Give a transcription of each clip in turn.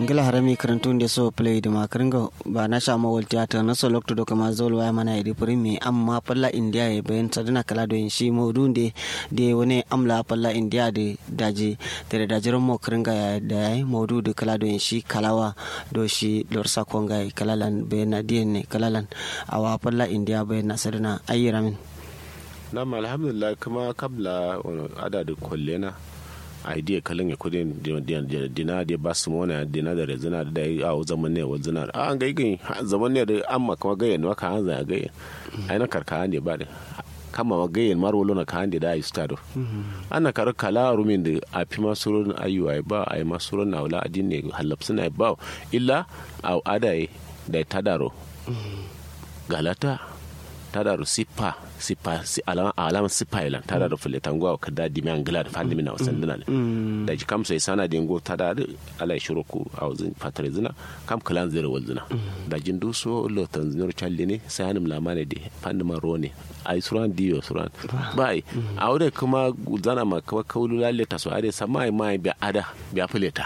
ngila harami karantun da so play da makaringa ba na sha mawal theater na so lokto do kama zol waya mana iri primi amma palla india ya bayan sadana kala do shi modun de de wani amla palla india de daji da dajiran mo karinga ya da yayi modu da kala do shi kalawa do shi lorsa konga kalalan bayan na ne kalalan awa palla india bayan na sadana ayyiramin nam alhamdulillah kuma kabla ada da kollena idea kalin ya kudin dina da ba su mona dina da rezina da yi a zaman ne wa zina a an gai gai zaman ne da amma kuma gayen maka an zai gayen ai na karka ne ba da kama ma gayen mar wolo na kan da da yi stado ana kar kala rumin da a fi masurun ayyuwa ba a yi masurun na wula adin ne halapsu na ba illa a adaye da ta daro galata ta daro sipa sipa si alama alama sipa ilan ta daro fule tangwa ka da dimi angla da fandi mina wasan dina ne da ji kam sai sana da ngo ta da ala shiro ku a wazin fatare zina kam kalan zira wal zina da jin du so lo tan zinor challe ne sai hanim lamane de fandi ma rone ai suran diyo suran bai a wurin kuma zana ma kawai kaulu lalle ta so ade sama mai bi ada bi afileta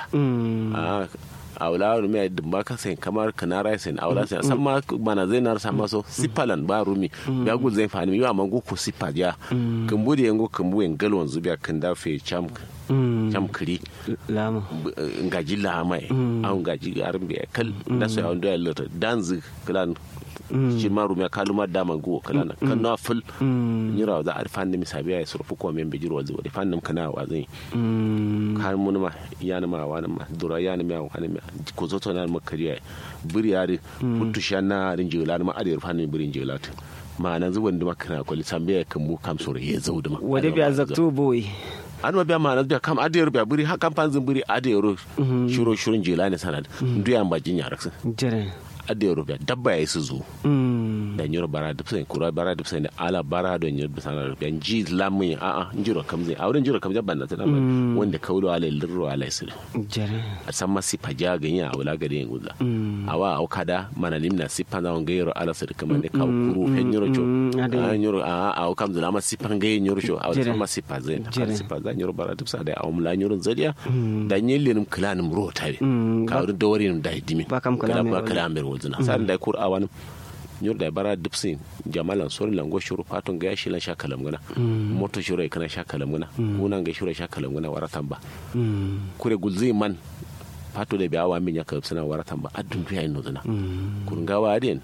a wula wani mai dumba ka sai kamar kanara sai a wula sai san ma bana zai na sama so sipalan ba rumi ya gu zai fani yawa man gu ku sipa ya kumbu da yango kumbu en galon zubiya kan da fe cham cham kiri lama ngaji la mai an ngaji arbi kal da so ya ndo ya lota danzi klan shi ma rumya kaluma dama go kalana kan na ful nyira za a fan ni misabi ya surfu ko men bijiro wazi wadi fan nim kana wa zai kan mun ma ya ni ma wa ma dura ya ni ma wa ni ma ko zo to na ma kariya buri ya ri putu shanna rin jila ma adi fan ni burin jila ma nan zuwan da makana ko lisambe ya kan mu kam sore ya zau da ma wade bi azaktu boy an ma biya mana biya kam adiyar biya buri hakan fanzin buri adiyar shiro shirin jila ne sanad duyan bajin yaraksin jere adiyar biya dabba ya yi su zo da nyoro bara da sai kura bara da sai ala bara da nyoro bisa na biya ji lamun a a njiro kamze a wurin njiro kamze banna tana wanda kaulo ala lirro ala su jere a san ma sifa ja ganya a wula gari yin guza a wa au kada mana limna sifa na wanga yoro ala su kuma ne ka kuru fen nyoro cho a nyoro a a au kamze la ma sifa ngai nyoro cho a wurin ma sifa zai a sifa za nyoro bara da sai da a mula nyoro zadiya da nyelin klanin ro tare ka wurin dawarin da dimi ba kam kalamin ba kalamin wulzina sa'an da kur awan nyor da bara dipsin jamalan sori lango shuru patun ga shi lan sha kalam gana moto shuru kana sha kalam gana unan ga shuru sha kalam gana waratan ba kure gulzi man pato da biya wa min ya kalb sana waratan ba adun biya ino zana kurun ga wa den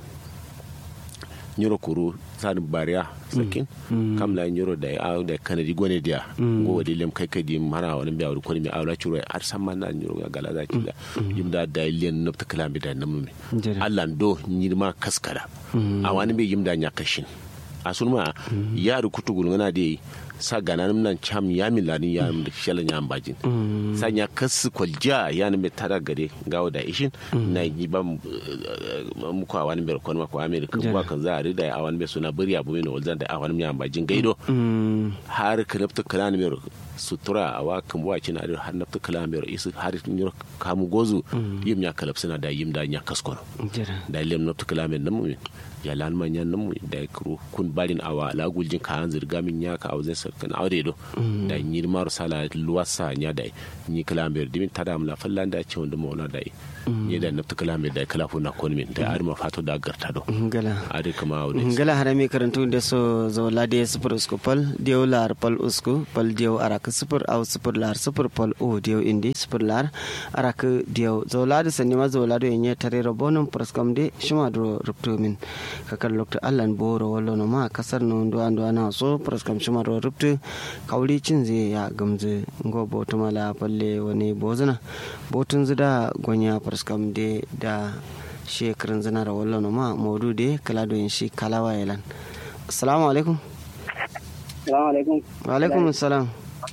nyoro kuru sani bariya sakin kam la nyoro da ya da kanadi gone dia go wadi lem kai kai di mara wani biya wani kwani mi awla churo har san man na nyoro ga gala za ki da yim da da len nopta kalambi da namu mi Allah do nyirma kaskara a wani bi yim da nya kashin a sun ma ya rukutu gulngana da sa gana nan cham ya milani ya shalan ya ambajin sa nya kasu kwalja ya ne tara gare gawo da ishin na yi ba mu ko awani ber kon ma ko amerika ko kan za a rida awani be suna bari abu ne walzan da awani ya ambajin gaido har kalafta kalan mer sutura a wa kan buwa cina da har nafta kalan mer isu har nyur kamu gozu yim ya kalaf suna da yim da nya kaskon da lem nafta kalan mer namu ya lan manyan namu da kuro kun balin awa la guljin ka an zirga min ya ka auzin sarkan aure do da nyir mar sala luwasa nya da ni kalamber dimin tada mla fallan da ce wanda mauna da ni da nafta kalamber da kala funa kon min da arma fato da garta do ngala ade kama aure ngala harami karantu da so zo la de super usku pal dio lar pal usku pal dio araka super au super lar super pal o dio indi super lar araka dio zo la de sanni ma zo la do nye tare robonum praskam de shuma do rupto min kakar lokta allan boro wallo no ma kasar no ndo ando ana so praskam shuma ro ruptu kawli cin zai ya gamze ngo boto mala palle wani bozuna botun zida gonya praskam de da shekarun zina da wallo no ma modu de kala do yin shi kalawa yalan assalamu alaikum assalamu alaikum wa alaikum assalam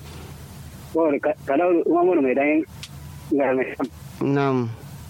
ko kala umamu mai dan garme na'am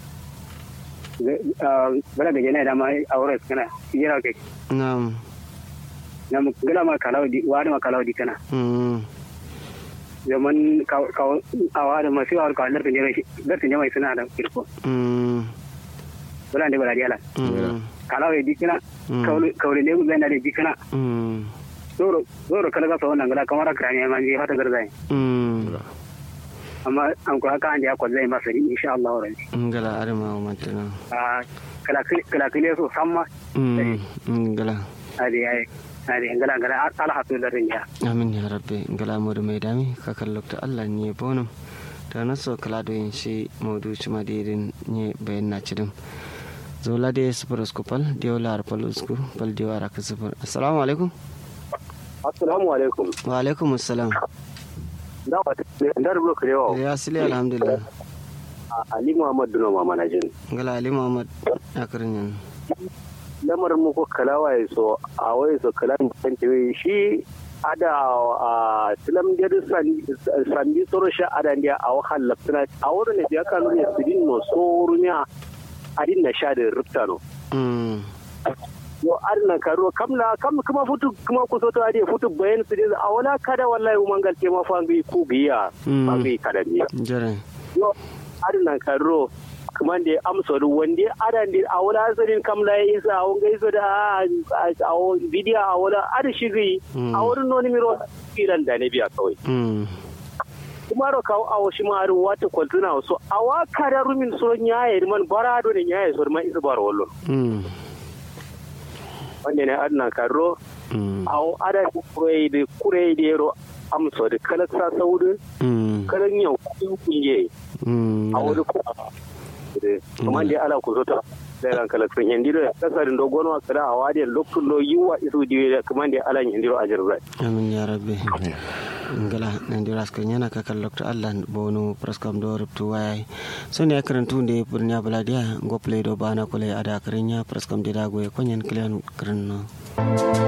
bala da jana da ma aure kana yira ke na'am nam gala ma kalaw di wa ma kalaw di kana mm zaman ka ka awa da masu awar ka lar tinje lar tinje mai suna da kirko mm bala ne bala diala mm kalaw di kana kawle ne gudana da di kana mm zoro zoro kala ga so wannan gala kamar krani man ji hata garzai mm amma an ko haka an da ko zai masa ni insha Allah ran ngala arma o mantana a kala kala kala so samma mm ngala ade ai ade ngala ngala ala hatu da rinya amin ya rabbi ngala modu mai dami ka kallokta Allah ne bonum da na so kala do yin shi modu chuma dirin ne bayan na cidin zola de super skupal dio lar pal usku pal dio ara ka super assalamu alaikum assalamu alaikum wa alaikum assalam da wata da rubo krewo ya sile alhamdulillah ali muhammad duno mama na jin ngala ali muhammad akrin lamar mu ko kalawa ya so a wai so kalan kan shi ada a tilam da sandi tsoro sha ada ndiya a wahan laftana a wurin da ya kanu ne su din no tsoro ne a din na sha da rufta no yo arna karo kamla kam kuma futu kuma ku soto ade futu bayan su a wala kada wallahi umangal ke ma fangi ku biya fangi kada ne jare yo arna karo kuma da amsa da wanda ada da a wala sanin kamla ya isa a wanga isa da a bidiya a wala ada shigi a wurin noni miro filan da ne biya kawai kuma ro kawo awo shi ma aru wata kwaltuna so a wa kada rumin so nyaye man barado ne nyaye so man isa baro wallo wanda ne adna karo awo ada kurai da kurai da yaro amsa da kala sa saudu kalan yau kunye a wani kuma da ala ku zota da ran kala sun hindi da kasarin dogon wa kada a wadiyar lokacin lo yiwa isu diwe kuma da ala hindi a jirza amin ya rabbi ngala nandira ska nyana ka kallokto allah bonu praskam do ruptu wayai so ne karantu nde burnya baladia go play do bana kole ada karinya praskam de dago e konyen klian krenno